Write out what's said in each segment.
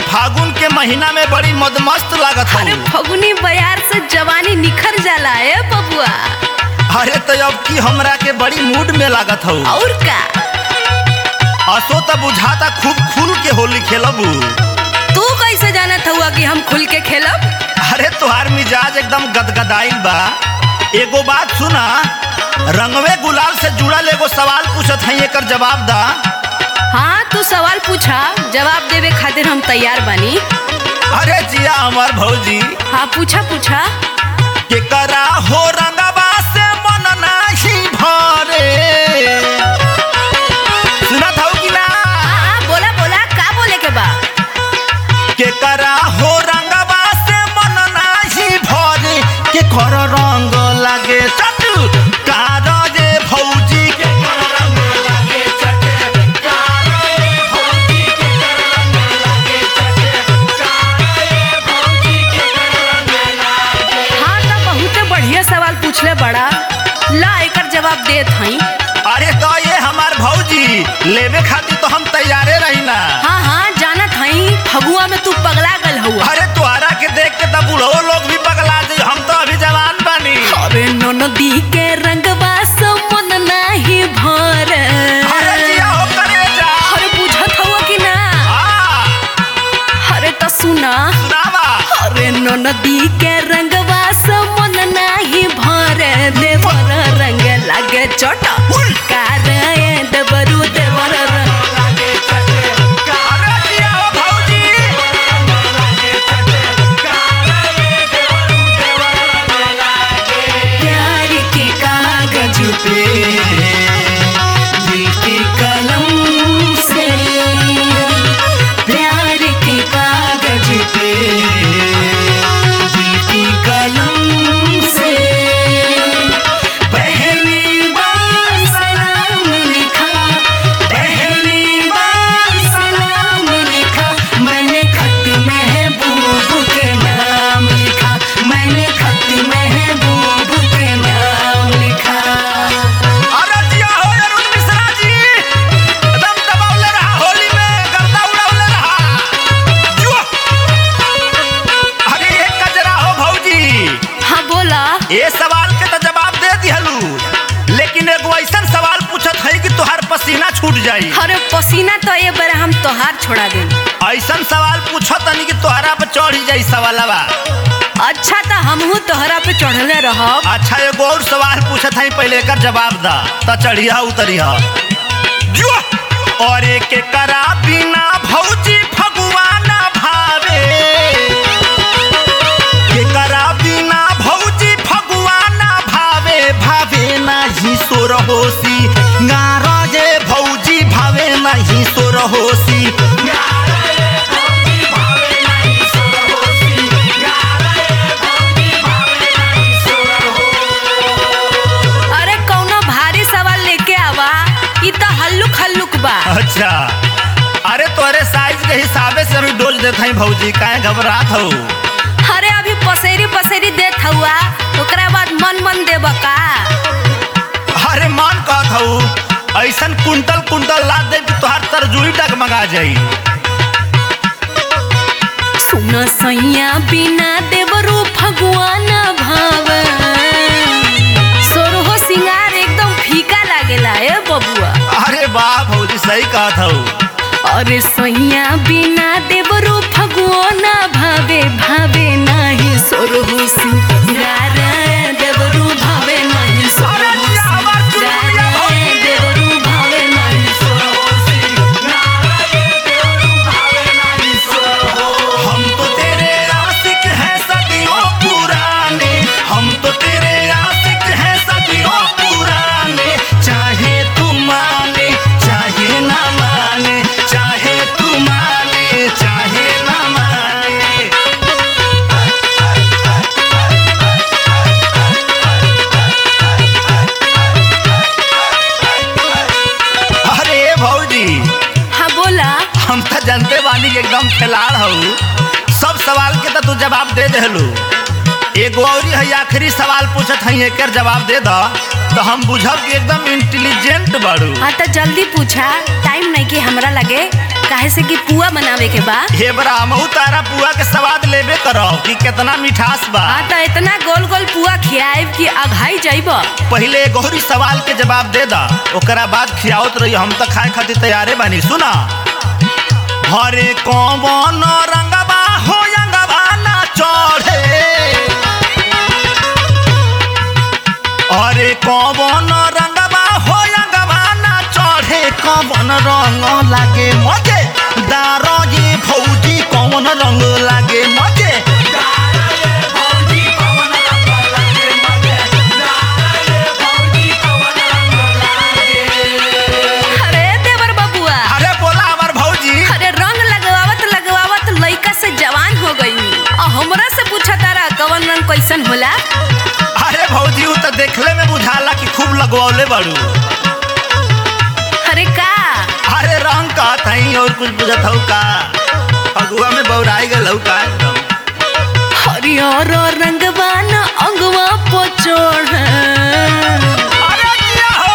फागुन के महीना में बड़ी मदमस्त लागत अरे हूँ फगुनी बयार से जवानी निखर जाला है बबुआ अरे तो अब की हमरा के बड़ी मूड में लागत हूँ और का असो तो बुझाता खूब खुल के होली खेलबू तू कैसे जानत हुआ कि हम खुल के खेलब अरे तुहार मिजाज एकदम गदगदाइल बा एगो बात सुना रंगवे गुलाल से जुड़ल एगो सवाल पूछत हई एकर जवाब दा हाँ तू सवाल पूछा जवाब देवे खातिर हम तैयार बानी अरे जिया हमार भौजी हाँ पूछा पूछा के करा हो रंगवा से मन नाही भरे सुनत हौ कि ना हाँ हाँ बोला बोला का बोले के बा के करा हो रंगवा से मन नाही भरे के कर रंग लागे चट कार रे भौजी के कर रंग लागे चट कार रे भौजी के कर रंग लागे चट कार रे भौजी के कर रंग लागे हाँ तो बहुत बढ़िया सवाल पूछले बड़ा ला एकर जवाब देत हई अरे तो ये हमार भौजी लेवे खातिर तो हम तैयारे रही ना हाँ हाँ जानत हई फगुआ में तू पगला गल हुआ अरे तुहरा के देख के तब बूढ़ो लोग भी पगला जाई हम तो अभी जवान बानी अरे नदी के रंगवा से मन नाही भर अरे जिया हो करे जा अरे बुझत हुआ कि ना आ अरे तो सुना सुनावा अरे नदी के रंगवा से मन नाही भर देवर रंग लागे चोट कार देवरू देवर रंग लागे चटे अरे जिया हो भौजी लागे चटे कारे देवरू देवर लागे प्यार के कागज पे दिल के कलम से प्यार के कागज पे दिल की कलम से पहली बार सलाम लिखा पहली बार सलाम लिखा मैंने खत महबूब के नाम लिखा मैंने खत महबूब के नाम लिखा अरे जिया हो अरुण मिश्रा जी एकदम दबावले रहा होली में गर्दा उड़ावले रहा जुआ अरे एक कजरा हो भौजी हाँ बोला ए सवाल के तो जवाब दे दिहलू लेकिन एगो ऐसा सवाल पूछत है कि तुहार पसीना छूट जाई अरे पसीना तो ये बार हम तोहार छोड़ा दे ऐसा सवाल पूछत तनी कि तोहरा पे चढ़ ही जाई सवालवा अच्छा तो हमहू तोहरा पे चढ़ले रहब अच्छा एगो और सवाल पूछत है पहले एकर जवाब दा त चढ़िया उतरिया जुआ और एक करा बिना भौजी भगवाना भावे के करा बिना भौजी भगवाना भावे भावे नाही सोर होसी गारजे भौजी भावे नाही सोर होसी अरे कौनो भारी सवाल लेके आवा ई तो हल्लुक हल्लुक बा अच्छा अरे तोरे साइज के हिसाबे से अभी डोज देत हई भौजी काहे घबरात हो अरे अभी पसेरी पसेरी देत हुआ ओकरा बाद मन मन देब का अरे मान कहत हूँ ऐसन कुंटल कुंटल ला दे कि तोहार तरजुई डगमगा जाई सुन सैया बिना देवरू भगवान भाव सोरहो सिंगार एकदम फीका लागेला ए बबुआ अरे वाह भौजी सही कहत हूँ अरे सैया बिना देवरू भगवान भावे भावे नाही सोरहो सिंगार देवरू भावे नाही अरे सोरहो जिया, हमार चुनमुनिया सिंगार भौजी। देवरू भावे नाही हम तो तेरे आशिक हैं सदियों पुराने हम तो तेरे आशिक हैं सदियों पुराने चाहे तू माने चाहे ना माने चाहे तू माने चाहे ना माने अरे भौजी हाँ बोला हम तो जानते बानी कि एकदम खिलाड़ हूँ सब सवाल के तो तू जवाब दे देलू एगो और है आखिरी सवाल पूछत हई एकर जवाब दे द तो हम बुझब कि एकदम इंटेलिजेंट बाड़ू हाँ तो जल्दी पूछा टाइम नहीं कि हमरा लगे काहे से कि पुआ बनावे के बा हे ब्राह्मऊ तारा पुआ के स्वाद लेबे करो कि कितना मिठास बा हाँ तो इतना गोल गोल पुआ खियाएब कि अघाई जाइब पहले गौरी सवाल के जवाब दे दा ओकरा बाद खियावत रही हम तो खाए खातिर तैयारे बानी सुना हरे कौन रंगबा हो रंगबा ना चढ़े अरे कौन रंगबा हो रंगबा ना चढ़े कौन रंग लागे मजे दारो ये भौजी कौन रंग लागे मजे अरे देवर बबुआ अरे बोला हमार भौजी अरे रंग लगवावत लगवावत लइका से जवान हो गई और हमरा से पूछा तारा कवन रंग कैसन होला अरे भौजी उ तो देखले में बुझाला कि खूब लगवौले बाड़ू अरे का अरे रंग कहत हई और कुछ बुझत हऊ का अगुआ में बौराई गल हऊ का एकदम हरियर रंगवा न अंगवा पोचोड़ अरे किया हो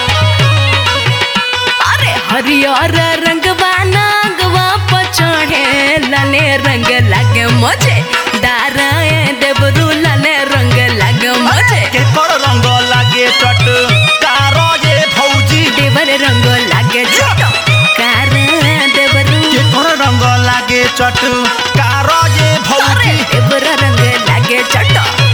अरे हरियर रंगवा न अंगवा पोचोड़े लाले रंग लागे मुझे दाराए देवरू लाले रंग लागे मुझे के कर रंग लागे चट कारो ये भौजी देवर रंग लागे छोटो कार देवरू के कर रंग लागे चट कारो ये अरे भौजी देवर रंग लागे छोटो